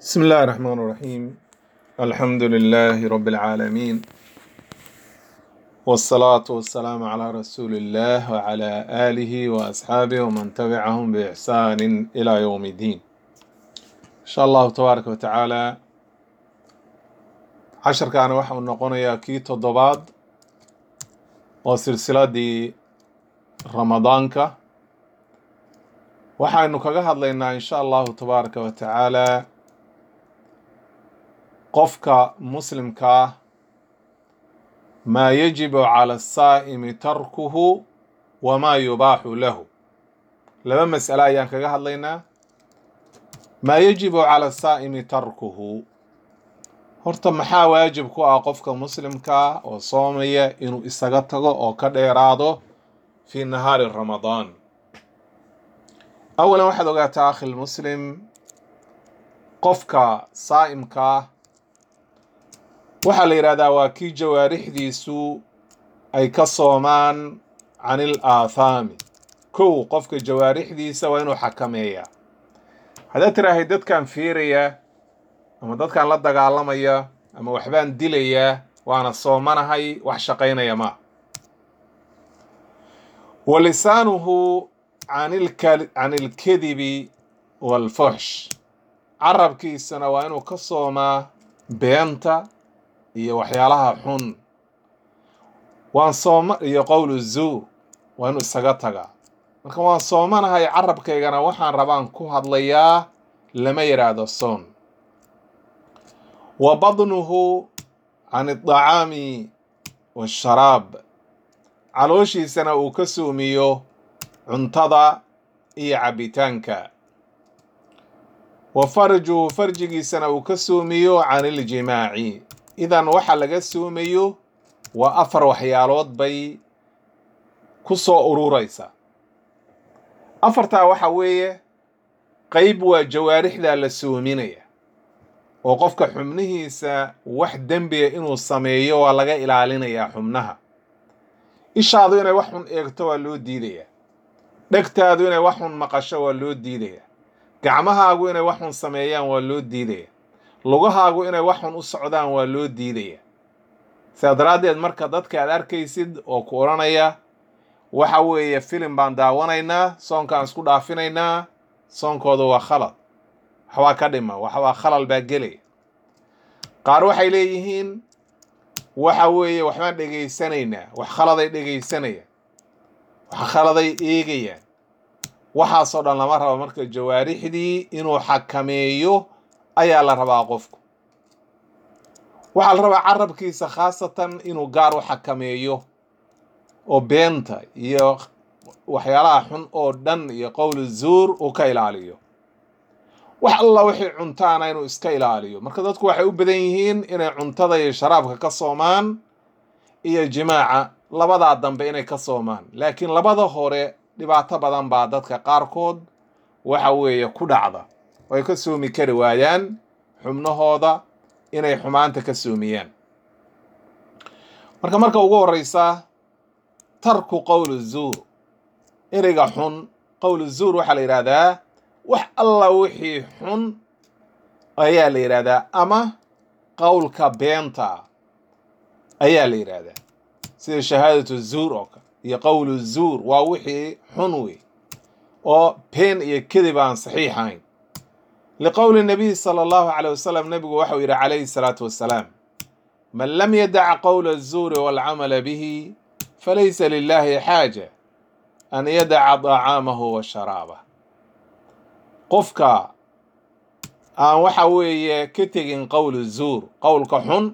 بسم الله الرحمن الرحيم الحمد لله رب العالمين والصلاة والسلام على رسول الله وعلى آله وأصحابه ومن تبعهم بإحسان إلى يوم الدين إن شاء الله تبارك وتعالى عشر كان واحد نقول يا كي تضباد وسلسلة دي رمضانك waxaynu kaga hadlaynaa insha allahu tabaaraka wa tacaala qofka muslimka ah maa yajibu cala asaa'imi tarkuhu wamaa yubaaxu lahu laba mas'ale ayaan kaga hadlaynaa maa yajibu cala asaa'imi tarkuhu horta maxaa waajib ku ah qofka muslimka ah oo soomaya inuu isaga tago oo ka dheeraado fi nahaari ramadaan awalan waxaad ogaataa akhi lmuslim qofka saa'imka ah waxaa la yidhahdaa waa kii jawaarixdiisu ay ka soomaan can il aathaami kow qofka jawaarixdiisa waa inuu xakameeyaa haddaad tiraahay dadkan fiiraya ama dadkan la dagaalamaya ama waxbaan dilayaa waana soomanahay wax shaqaynaya ma wa lisaanuhu can ilkadibi waalfuxsh carabkiisana waa inuu ka soomaa beenta iyo waxyaalaha xun waan sooma iyo qowlu zuur waa inuu isaga tagaa marka waan soomanahay carabkaygana waxaan rabaan ku hadlayaa lama yidhaahdo soon wa badnuhu can aldacaami waasharaab calooshiisana uu ka soomiyo cuntada iyo cabbitaanka wa farjuhu farjigiisana uu ka soomiyo can iljimaaci idan waxa laga soomayo waa afar waxyaalood bay ku soo ururaysa afartaa waxa weeye qayb waa jawaarixdaa la soominaya oo qofka xubnihiisa wax dembiga inuu sameeyo waa laga ilaalinayaa xubnaha ishaadu inay wax xun eegto waa loo diidayaa dhegtaadu inay wax xun maqasho waa loo diidayaa gacmahaagu inay wax xun sameeyaan waa loo diidaya lugahaagu inay wax xun u socdaan waa loo diidaya sidaa daraaddeed marka dadka aad arkaysid oo ku odhanaya waxa weeye filim baan daawanaynaa soonkaan isku dhaafinaynaa soonkooda waa khalad waxbaa ka dhima waxbaa khalal baa gelaya qaar waxay leeyihiin waxa weeye waxbaan dhegaysanaynaa wax khaladay dhegaysanayaan wax khaladay eegayaan waxaasoo dhan lama rabo marka jawaarixdii inuu xakameeyo ayaa la rabaa qofku waxaa la rabaa carabkiisa khaasatan inuu gaar u xakameeyo oo beenta iyo waxyaalaha xun oo dhan iyo qowlu zuur uu ka ilaaliyo wax alla wixii cuntaana inuu iska ilaaliyo marka dadku waxay u badan yihiin inay cuntada iyo sharaabka ka soomaan iyo jimaaca labadaa dambe inay ka soomaan laakiin labada hore dhibaato badan baa dadka qaarkood waxa weeye ku dhacda oo ay ka soomi kari waayaan xubnahooda inay xumaanta ka soomiyaan marka marka ugu horreysa tarku qowlu zuur ereyga xun qowlu zuur waxaa la yidhahdaa wax alla wixii xun ayaa la yidhahdaa ama qowlka beenta ayaa la yidhaahdaa sida shahaadatu zuur oo kale iyo qowlu zuur waa wixii xun wey oo been iyo kedib aan saxiix ahayn liqowli nabiy sala allahu caleyh wasalam nebigu waxau yidhi calayhi salaatu wassalaam man lam yadac qowla azuuri waalcamala bihi falaysa lilahi xaaja an yadaca dacaamahu wa sharaabah qofka aan waxa weeye ka tegin qowlu zuur qowlka xun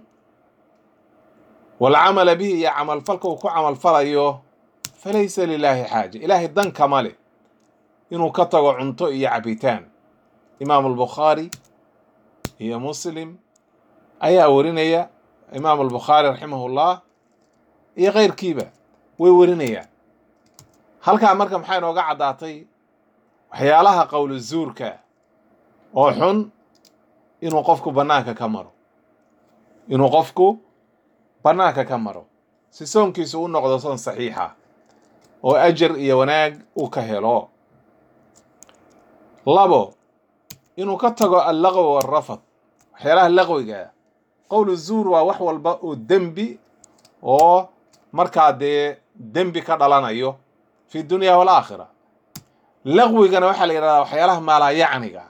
walcamala bihi iyo camalfalka uu ku camalfalayo falaysa lilaahi xaaja ilaahay dan kama leh inuu ka tago cunto iyo cabitaan imaamu albukhaari iyo muslim ayaa warinaya imaamu albukhaari raximahullah iyo keyrkiiba way warinayaan halkaa marka maxay inooga caddaatay waxyaalaha qowlu zuurka oo xun inuu qofku bannaanka ka maro inuu qofku bannaanka ka maro si soonkiisu u noqdo soon saxiixa oo ajar iyo wanaag uu ka helo labo inuu ka tago allaqwi walrafad waxyaalaha laqwiga qowlu zuur waa wax walba oo dembi oo markaa dee dembi ka dhalanayo fi dunya walaakhira laqwigana waxaa la yidhahdaa waxyaalaha maalaayacniga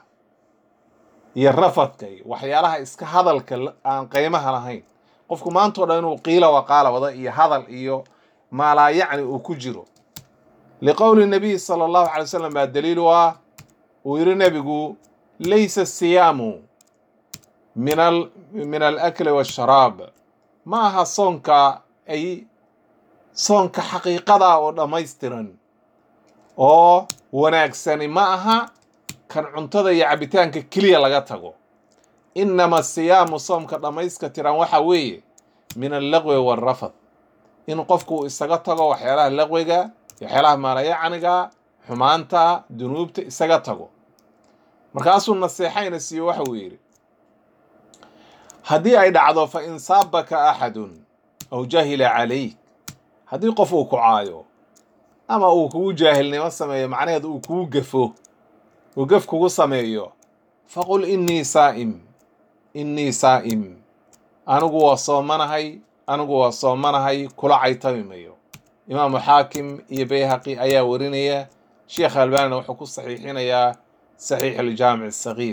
iyo rafadka iyo waxyaalaha iska hadalka aan qiimaha lahayn qofku maantao dhan inuu qiila waqaala wada iyo hadal iyo maalaayacni uu ku jiro liqowli nabiy sala allahu calay wasalam baa daliilu ah uu yidhi nebigu laysa siyaamu min al min alakli waasharaab ma aha soonka ay soonka xaqiiqada oo dhammaystiran oo wanaagsani ma aha kan cuntada iyo cabitaanka keliya laga tago inama siyaamu soomka dhammayska tiran waxa weeye min allaqwi waalrafad in qofku uu isaga tago waxyaalaha laqwiga iyo waxyaalaha maalayacniga xumaanta dunuubta isaga tago markaasuu naseexayna siiyo waxa uu yidhi haddii ay dhacdo fa in saabaka axadun aw jahila calayk haddii qof uu ku caayo ama uu kugu jaahilnimo sameeyo macnaheed uu kugu gafo uu gaf kugu sameeyo faqul innii saa'im innii saa'im anigu waa soomanahay anigu waa soomanahay kula caytami mayo imaamu xaakim iyo bayhaqi ayaa warinaya sheekh albanina wuxuu ku saxiixinayaa saxiix aljaamic asagiir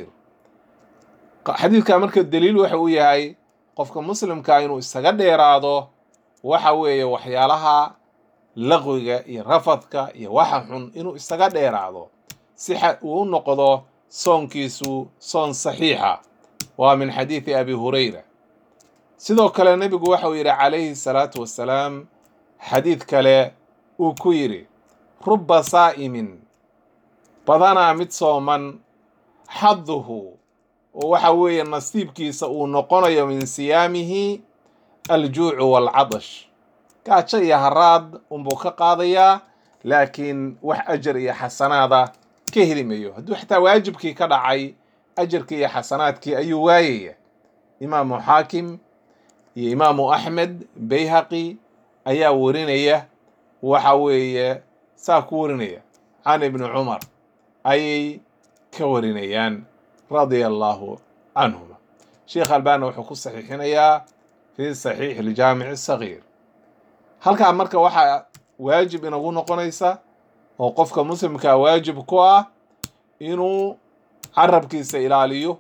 xadiidka marka daliil waxa uu yahay qofka muslimkaa inuu isaga dheeraado waxa weeye waxyaalaha laqwiga iyo rafadka iyo waxa xun inuu isaga dheeraado si uu u noqdo soonkiisu soon saxiixa waa min xadiidi abi hurayra sidoo kale nebigu waxau yidhi calayhi salaatu wassalaam xadiid kale uu ku yidhi rubba saa'imin badanaa mid sooman xaduhu oo waxa weeye nasiibkiisa uu noqonayo min siyaamihi aljuucu waalcadash gaajo iyo haraad unbuu ka qaadayaa laakiin wax ajar iyo xasanaada ka heli mayo hadduu xataa waajibkii ka dhacay ajarkii iyo xasanaadkii ayuu waayaya imaamu xaakim iyo imaamu axmed bayhaqi ayaa warinaya waxa weeye saa ku warinaya can ibni cumar ayay ka warinayaan radia allahu canhuma sheekh albana wuxuu ku saxiixinayaa fi saxiix aljaamic asagiir halkaa marka waxaa waajib inagu noqonaysa oo qofka muslimkaa waajib ku ah inuu carabkiisa ilaaliyo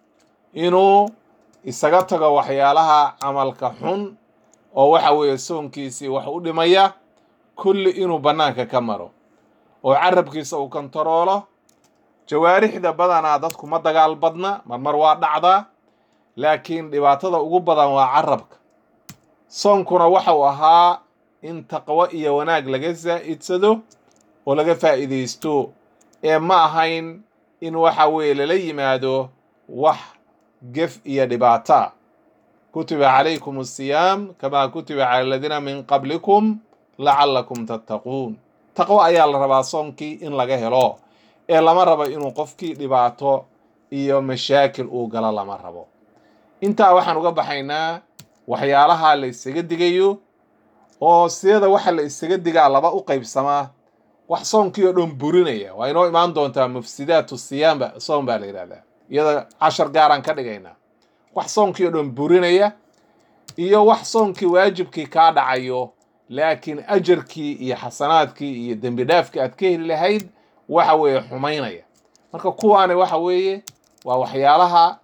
inuu isaga tago waxyaalaha camalka xun oo waxa weeye soonkiisii wax u dhimaya kulli inuu bannaanka ka maro oo carabkiisa uu kontaroolo jawaarixda badanaa dadku ma dagaal badna marmar waa dhacdaa laakiin dhibaatada ugu badan waa carabka soonkuna waxau ahaa in taqwo iyo wanaag laga zaa'idsado oo laga faa'iidaysto ee ma ahayn in waxa weeye lala yimaado wax gef iyo dhibaata kutiba calaykum asiyaam kamaa kutiba cala aladiina min qablikum lacallakum tattaquun taqwo ayaa la rabaa soonkii in laga helo ee lama rabo inuu qofkii dhibaato iyo mashaakil uu galo lama rabo intaa waxaan uga baxaynaa waxyaalaha la isaga digayo oo siyada waxa la isaga digaa laba u qaybsamaa wax soonkii oo dhan burinaya waa inoo imaan doontaa mufsidaatu siyaamba soon baa la yidhahdaa iyada cashar gaaraan ka dhigaynaa wax soonkii oo dhan burinaya iyo wax soonkii waajibkii kaa dhacayo laakiin ajarkii iyo xasanaadkii iyo dembi dhaafkii aad ka heli lahayd waxa weeye xumaynaya marka kuwaani waxa weeye waa waxyaalaha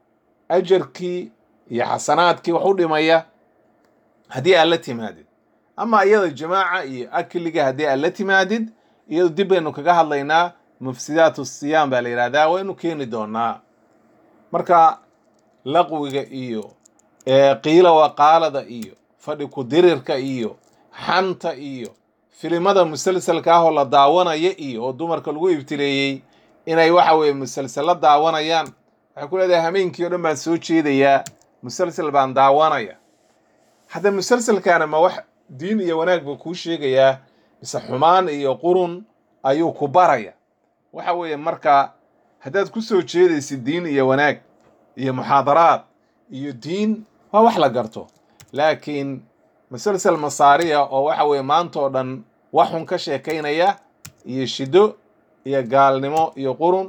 ajarkii iyo xasanaadkii wax u dhimaya haddii aad la timaadid ama iyada jamaaca iyo akliga haddii aad la timaadid iyado dib baynu kaga hadlaynaa mufsidaatu siyaam baa la yidhahdaa waynu keeni doonaa marka laqwiga iyo qiila waqaalada iyo fadhi ku-dirirka iyo xanta iyo filimada musalsalka ah oo la daawanaya iyo oo dumarka lagu ibtileeyey inay waxa weeye musalsalla daawanayaan waxay ku leedahay hameenkii o dhan baan soo jeedayaa musalsal baan daawanaya hadda musalsalkaana ma wax diin iyo wanaag buu kuu sheegayaa mise xumaan iyo qurun ayuu ku baraya waxa weeye marka haddaad ku soo jeedaysid diin iyo wanaag iyo muxaadaraad iyo diin waa wax la garto laakiin musalsal masaariya oo waxa weeye maanta oo dhan waxun ka sheekaynaya iyo shido iyo gaalnimo iyo qurun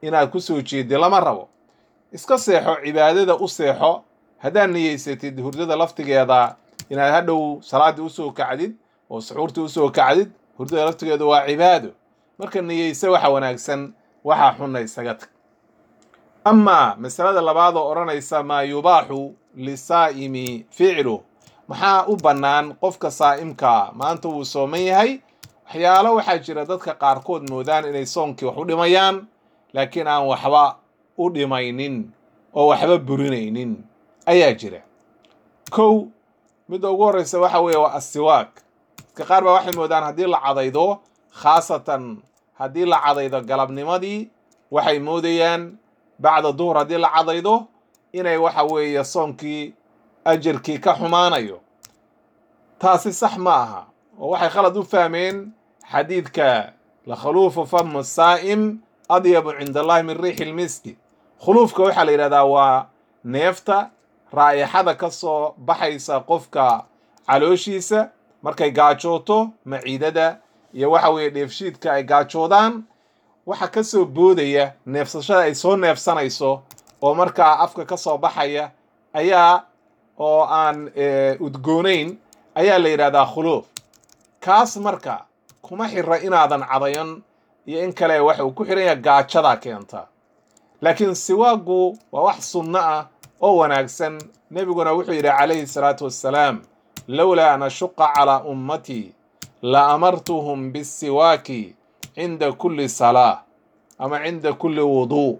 inaad ku soo jeedid lama rabo iska seexo cibaadada u seexo haddaad niyeysatid hurdada laftigeeda inaad hadhow salaaddii usoo kacdid oo suxuurtii usoo kacdid hurdada laftigeeda waa cibaado marka niyeyse waxa wanaagsan waxaa xunna isaga tag amaa masalada labaad oo odhanaysa maa yubaaxu lisaa'imi ficlu maxaa u bannaan qofka saa'imkaa maanta wuu sooman yahay waxyaalo waxaa jira dadka qaarkood moodaan inay soonkii wax u dhimayaan laakiin aan waxba u dhimaynin oo waxba burinaynin ayaa jira kow midda ugu horreysa waxa weeye waa assiwaak dadka qaar baa waxay moodaan haddii la cadaydo khaasatan haddii la cadaydo galabnimadii waxay moodayaan bacda duhur haddii la cadaydo inay waxa weeye soonkii ajarkii ka xumaanayo taasi sax ma aha oo waxay khalad u fahmeen xadiidka lakhaluufu famu saa'im adyabu cinda allahi min riixi lmiski khuluufka waxaa la yidhahdaa waa neefta raa'ixada ka soo baxaysa qofka calooshiisa markay gaajooto maciidada iyo waxa weeye dheefshiidka ay gaajoodaan waxa ka soo boodaya neefsashada ay soo neefsanayso oo markaa afka ka soo baxaya ayaa oo aan udgoonayn ayaa la yidhahdaa khuluuf kaas marka kuma xira inaadan cadayan iyo in kale waxa uu ku xiran yaha gaajadaa keenta laakiin siwaagu waa wax sunno ah oo wanaagsan nebiguna wuxuu yidhi calayhi salaatu wassalaam lowlaa an ashuqa calaa ummatii la amartuhum bisiwaaki cinda kulli salaa ama cinda kulli wuduu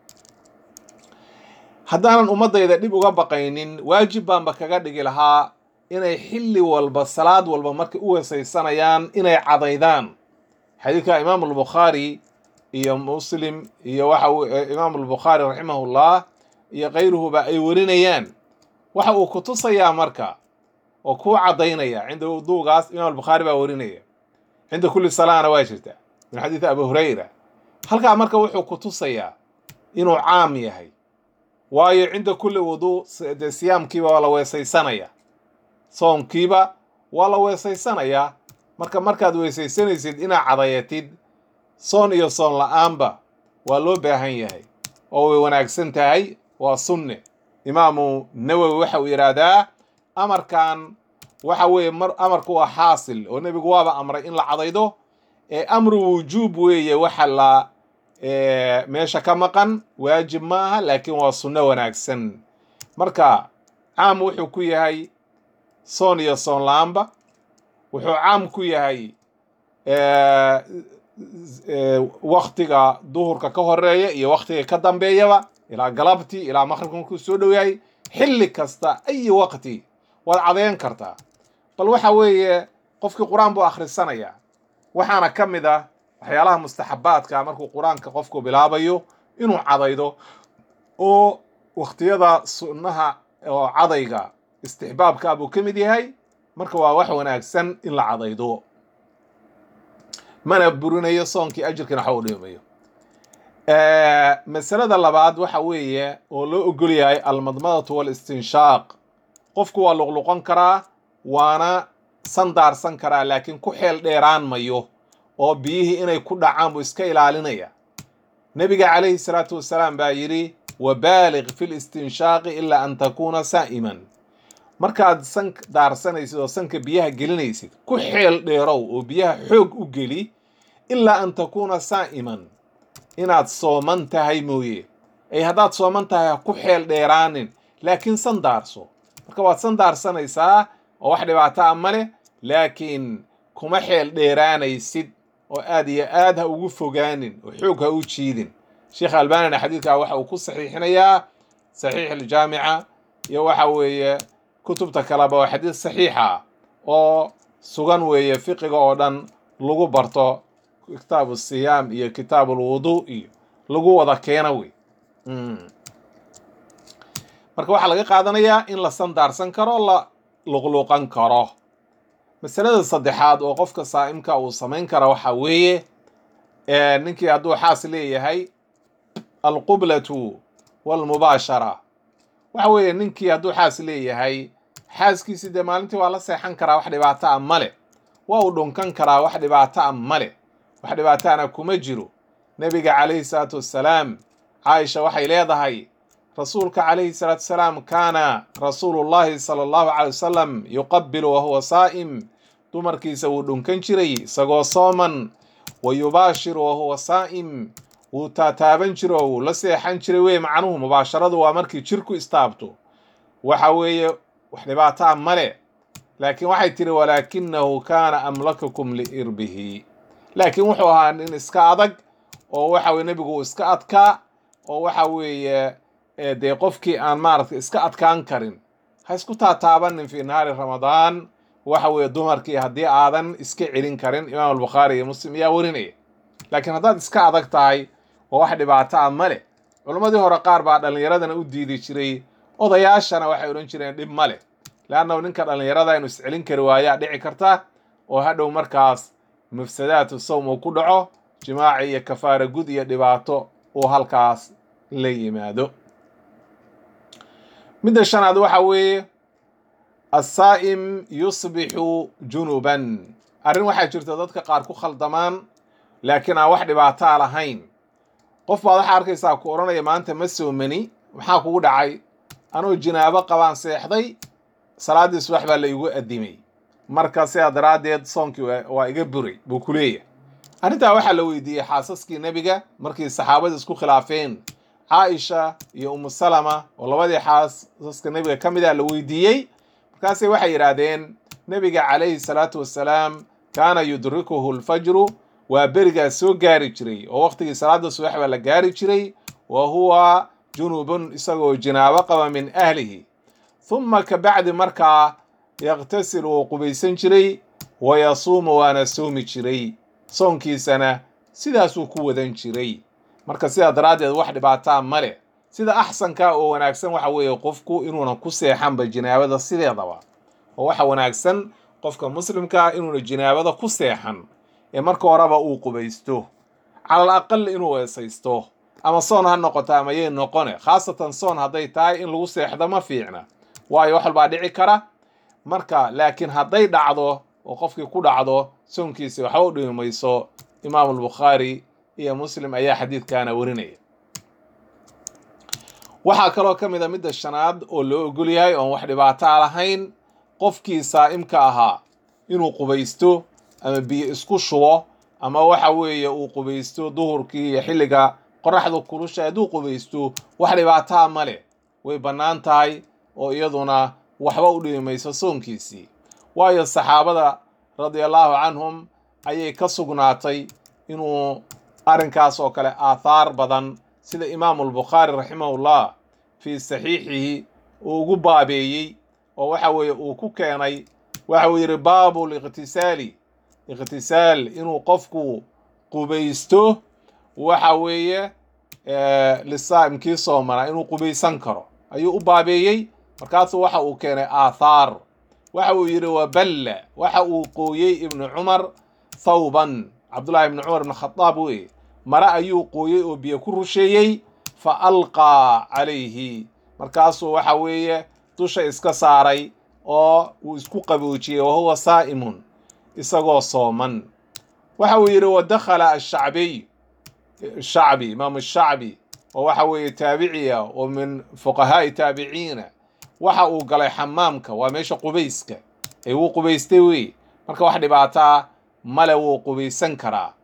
haddaanan ummaddayda dhib uga baqaynin waajib baanba kaga dhigi lahaa inay xilli walba salaad walba markay u weesaysanayaan inay cadaydaan xadiidka imaamu albukhaari iyo muslim iyo waxa imaamu albukhaari raximahullah iyo kayruhuba ay warinayaan waxa uu ku tusayaa marka oo kuu caddaynaya cinda wuduugaas imaam albukhaari baa warinaya cinda kulli salaana waa jirta min xadiidi abi hurayra halkaa marka wuxuu ku tusayaa inuu caam yahay waayo cinda kulli wuduu dee siyaamkiiba waa la weesaysanaya soomkiiba waa la weesaysanayaa marka markaad weesaysanaysid inaad cadayatid soon iyo soon la-aanba waa loo baahan yahay oo way wanaagsan tahay waa sunne imaamu nawowi waxa uu yidhaahdaa amarkan waxa weeye mar amarku waa xaasil oo nebigu waaba amray in la cadaydo ee amru wujuub weeye waxa la meesha ka maqan waajib ma aha laakiin waa sunno wanaagsan marka caam wuxuu ku yahay soon iyo soon la-aanba wuxuu caam ku yahay waktiga duhurka ka horeeya iyo waktiga ka dambeeyaba ilaa galabtii ilaa maqribka markuu soo dhow yahay xilli kasta ayi waqti waad cadeyn kartaa bal waxa weeye qofkii qur-aan buu akhrisanayaa waxaana ka mid ah waxyaalaha mustaxabaadka markuu qur-aanka qofku bilaabayo inuu cadaydo oo wakhtiyada sunnaha oo cadayga istixbaabka buu ka mid yahay marka waa wax wanaagsan in la cadaydo mana burinayo soonkii ajirkiina waxa u dhimayo masalada labaad waxa weeye oo loo ogol yahay almadmadatu walistinshaaq qofku waa luqluqon karaa waana sandaarsan karaa laakiin ku xeel dheeraan mayo oo biyihii inay ku dhacaan buu iska ilaalinaya nebiga calayhi salaatu wasalaam baa yidhi wabaaliq fi listinshaaqi ilaa an takuuna saa'iman markaad san daarsanaysid oo sanka biyaha gelinaysid ku xeel dheerow oo biyaha xoog u geli ilaa an takuuna saa'iman inaad sooman tahay mooye ay haddaad sooman tahay ha ku xeel dheeraanin laakiin sandaarso marka waad sandaarsanaysaa oo wax dhibaato a ma leh laakiin kuma xeel dheeraanaysid oo aad iyo aad ha ugu fogaanin oo xoog ha u jiidin sheekh albanina xadiidkaa waxa uu ku saxiixinayaa saxiix aljaamica iyo waxa weeye kutubta kaleba waa xadiid saxiixa oo sugan weeye fiqiga oo dhan lagu barto kitaabu siyaam iyo kitaabu lwuduu iyo lagu wada keena wey marka waxaa laga qaadanayaa in la sandaarsan karo la luqluqan karo masalada saddexaad oo qofka saa'imka uu samayn kara waxaa weeye ninkii hadduu xaas leeyahay alqublatu walmubaashara waxa weeye ninkii hadduu xaas leeyahay xaaskiisi dee maalintii waa la seexan karaa wax dhibaato a male waa uu dhunkan karaa wax dhibaato a male wax dhibaataana kuma jiro nebiga calayhi salaatu wassalaam caaisha waxay leedahay rasuulka calayhi salaatu wasalaam kaana rasuulullahi sala allahu calay wasalam yuqabilu wahuwa saa'im dumarkiisa wuu dhunkan jiray isagoo sooman wa yubaashiru wahuwa saa'im wuu taataaban jiro wuu la seexan jiray wey macnuhu mubaasharadu waa markii jirku istaabto waxa weeye wax dhibaataa male laakiin waxay tiri walaakinahu kaana amlakakum liirbihi laakiin wuxuu ahaa nin iska adag oo waxa weye nebigu uu iska adkaa oo waxa weeye dee qofkii aan maaragtay iska adkaan karin ha isku taataabanin fii nahaari ramadaan waxa weeye dumarkii haddii aadan iska celin karin imaam albukhaari iyo muslim ayaa warinaya laakiin haddaad iska adag tahay oo wax dhibaato ah ma leh culammadii hore qaar baa dhallinyaradana u diidi jiray odayaashana waxay odhan jireen dhib ma leh leannahu ninka dhallinyarada inuu iscelin kari waayaa dhici karta oo hadhow markaas mufsadaatu sawm uu ku dhaco jimaaci iyo kafaara gud iyo dhibaato uu halkaas la yimaado midda shanaad waxa weeye assaa'im yusbixu junuban arrin waxaa jirta dadka qaar ku khaldamaan laakiin aan wax dhibaataa lahayn qof baad waxaa arkaysaa ku odhanaya maanta ma soomani maxaa kugu dhacay anuu jinaabo qabaan seexday salaaddii subax baa la igu addimay marka sidaa daraaddeed soonkii waa iga buray buu ku leeyahay arrintaa waxaa la weydiiyey xaasaskii nebiga markii saxaabadii isku khilaafeen caaisha iyo umu salama oo labadii xaasaska nebiga ka mid ah la weydiiyey markaasay waxay yidhaahdeen nebiga calayhi salaatu wassalaam kaana yudrikuhu alfajru waa berigaas soo gaari jiray oo waqtigii salaada subax baa la gaari jiray wa huwa junubun isagoo jinaabo qaba min ahlihi humma ka bacdi markaa yaktasil wuu qubaysan jiray wa yasuumu waana soomi jiray soonkiisana sidaasuu ku wadan jiray marka sidaa daraaddeed wax dhibaataa ma leh sida axsanka oo wanaagsan waxa weeye qofku inuuna ku seexanba jinaabada sideedaba oo waxa wanaagsan qofka muslimkaa inuuna jinaabada ku seexan ee marka horeba uu qubaysto calal aqal inuu weesaysto ama soon ha noqoto ama yay noqone khaasatan soon hadday tahay in lagu seexdo ma fiicna waayo wax walbaa dhici kara marka laakiin hadday dhacdo oo qofkii ku dhacdo soonkiisi waxba u dhimi mayso imaamu albukhaari iyo muslim ayaa xadiidkaana warinaya waxaa kaloo ka mid a midda shanaad oo loo ogol yahay oon wax dhibaataa lahayn qofkii saa'imka ahaa inuu qubaysto ama biyo isku shubo ama waxa weeye uu qubaysto duhurkii iyo xilliga qoraxda kulusha hadduu qubaysto wax dhibaataa ma leh way bannaan tahay oo iyaduna waxba u dhimi mayso soonkiisii waayo saxaabada radiallahu canhum ayay ka sugnaatay inuu arrinkaas oo kale aathaar badan sida imaamu albukhaari raximahullah fii saxiixihi uu ugu baabeeyey oo waxa weeye uu ku keenay waxa uu yidhi baabu liqtisaali iqtisaal inuu qofku qubaysto waxa weeye lisaa'imkii soomana inuu qubaysan karo ayuu u baabeeyey markaasuu waxa uu keenay aathaar waxa uu yidhi waballa waxa uu qooyey ibnu cumar thawban cabdullahi ibnu cumar ibn khadaab weye mare ayuu qooyey oo biyo ku rusheeyey fa alqaa calayhi markaasuu waxa weeye dusha iska saaray oo uu isku qaboojiyey wahuwa saa'imun isagoo sooman waxa uu yidhi wadakhala ashacbiy shacbi imaamu shacbi oo waxa weeye taabiciya oo min fuqahaa'i taabiciina waxa uu galay xamaamka waa meesha qubayska ee wuu qubaystay wey marka wax dhibaataa male wuu qubaysan karaa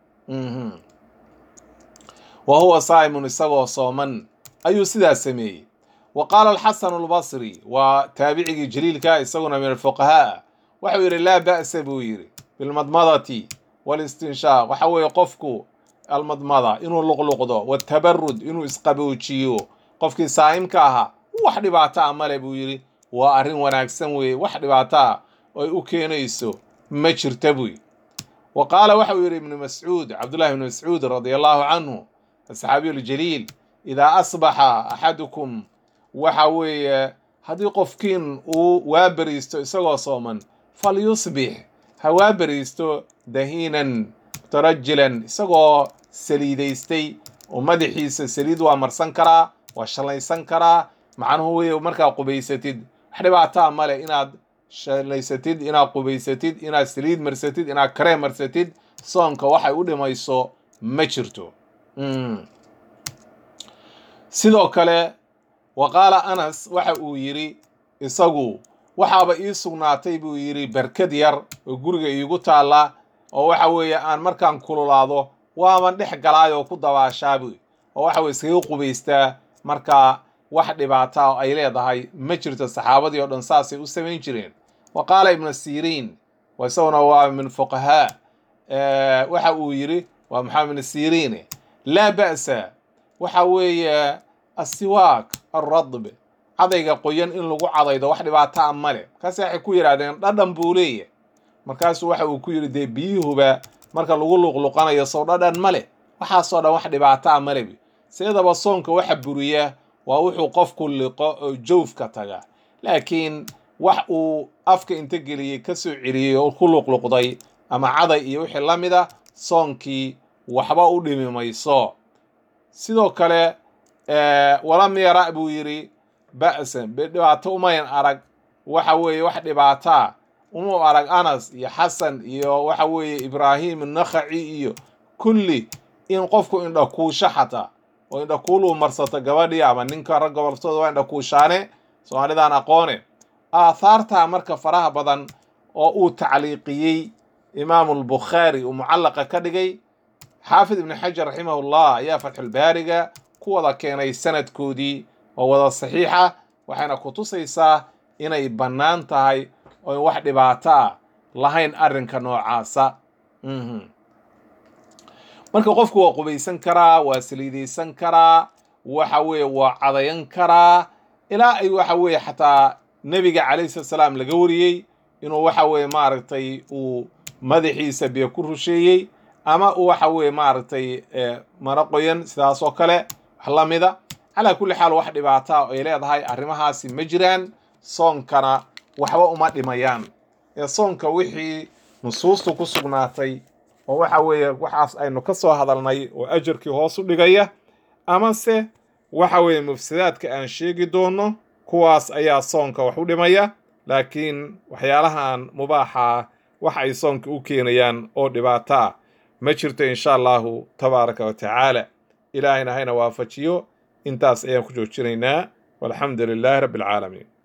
wa huwa saa'imun isagoo sooman ayuu sidaas sameeyey wa qaala alxasanu albasri waa taabicigii jaliilka isaguna min alfuqahaa waxau yidhi laa ba'sa buu yidhi bilmadmadati walistinshaaq waxa weeye qofku almadmada inuu luqluqdo watabarud inuu isqaboojiyo qofkii saa'imka ahaa wax dhibaataa male buu yidhi waa arrin wanaagsan weeye wax dhibaataa ay u keenayso ma jirta buy wa qaala waxau yidhi ibnu mascuud cabdullahi ibnu mascuud radia allahu canhu asxaabiyu ljaliil idaa asbaxa axadukum waxa weeye haddii qofkiin uu waa beriisto isagoo sooman falyusbix ha waa beriisto dahiinan mutarajilan isagoo saliidaystay oo madaxiisa saliid waa marsan karaa waa shallaysan karaa macnuhu wey markaa qubaysatid wax dhibaataa male inaad shallaysatid inaad qubaysatid inaad saliid marsatid inaad karee marsatid soonka waxay u dhimayso ma jirto sidoo kale wa qaala anas waxa uu yidhi isagu waxaaba ii sugnaatay buu yidhi barkad yar oo guriga iigu taalla oo waxa weeye aan markaan kululaado waaban dhex galaayoo ku dabaashaabu oo waxa weye iskaga qubaystaa markaa wax dhibaata oo ay leedahay ma jirto saxaabadii oo dhan saasay u samayn jireen wa qaala ibnu siriin isaguna waa min fuqahaa waxa uu yidhi waa maxamed ibnu siriine laa ba'sa waxa weeye asiwaak alradb cadayga qoyan in lagu cadaydo wax dhibaata a male markaasi waxay ku yidhahdeen dhadhan buu leeyahy markaasuu waxa uu ku yidhi dee biyuhuba marka lagu luqluqanayo sow dhadhan male waxaasoo dhan wax dhibaata a male seedaba soonka waxa buriya waa wuxuu qofku liqo oo jawfka taga laakiin wax uu afka inta geliyey ka soo celiyey oo ku luqluqday ama caday iyo wixii la mid a soonkii waxba u dhimi mayso sidoo kale walam yara buu yidhi ba'san dhibaato umayn arag waxa weeye wax dhibaataa umau arag anas iyo xasan iyo waxa weeye ibraahim nakhaci iyo kulli in qofku indhakuusho xataa oo indhakuuluu marsato gabadhii ama ninka rag goboltooda waa indhakuushaane soomaalidaan aqoone aathaartaa marka faraha badan oo uu tacliiqiyey imaamu albukhaari uu mucallaqa ka dhigay xaafid ibni xajar raximahullah ayaa fatxulbaariga ku wada keenay sanadkoodii oo wada saxiixa waxayna ku tusaysaa inay bannaan tahay oo wax dhibaato ah lahayn arrinka noocaasa marka qofku waa qubaysan karaa waa saliidaysan karaa waxa weeye waa cadayan karaa ilaa ay waxa weeye xataa nebiga calayhi salatu salaam laga wariyey inuu waxa weeye maaragtay uu madaxiisa biyo ku rusheeyey ama uu waxa weeye maaragtay maro qoyan sidaas oo kale wax la mida calaa kulli xaal wax dhibaataa oo ay leedahay arrimahaasi ma jiraan soonkana waxba uma dhimayaan ee soonka wixii nusuustu ku sugnaatay oo waxa weeye waxaas aynu ka soo hadalnay oo ajarkii hoos u dhigaya amase waxa weeye mufsadaadka aan sheegi doono kuwaas ayaa soonka wax u dhimaya laakiin waxyaalahan mubaaxa wax ay soonka u keenayaan oo dhibaato ah ma jirto insha allahu tabaaraka wa tacaala ilaahayna hayna waafajiyo intaas ayaan ku joojinaynaa walxamdu lilaahi rabbi alcaalamiin